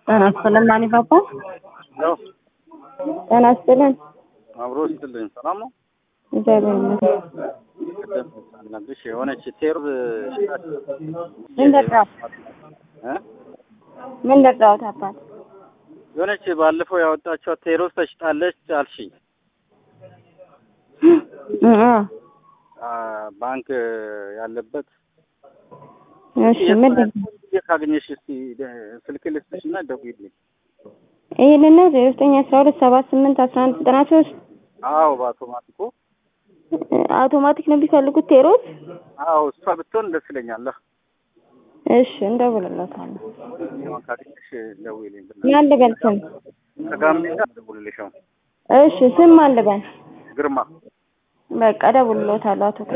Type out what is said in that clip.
ጤና ይስጥልን ማን ፓፓ ያው ጤና ይስጥልን አብሮ ስትልኝ ሰላም ነው። እግዚአብሔር ይመስገን ቅድም ሳልነግርሽ የሆነች ቴር ምን ደራው እ ምን ደራው አባት የሆነች ባለፈው ያወጣችው ቴሮስ ተሽጣለች አልሽኝ። እ አ ባንክ ያለበት እሺ ምንድን የት ካገኘሽ እስቲ ስልክ ልስጥሽና ደውዪልኝ። ይህንን ነው ዜሮ ዘጠኝ አስራ ሁለት ሰባ ስምንት አስራ አንድ ዘጠና ሶስት አዎ በአውቶማቲኮ አውቶማቲክ ነው የሚፈልጉት ቴሮስ አዎ እሷ ብትሆን ደስ ይለኛል። እሺ እንደውልለታለሁ ያው ካገኘሽ ደውዪልኝ። ማን ልበል ስም ከጋምቤላ ደውልልሻው እሺ ስም ማን ልበል ግርማ በቃ እደውልለታለሁ አቶ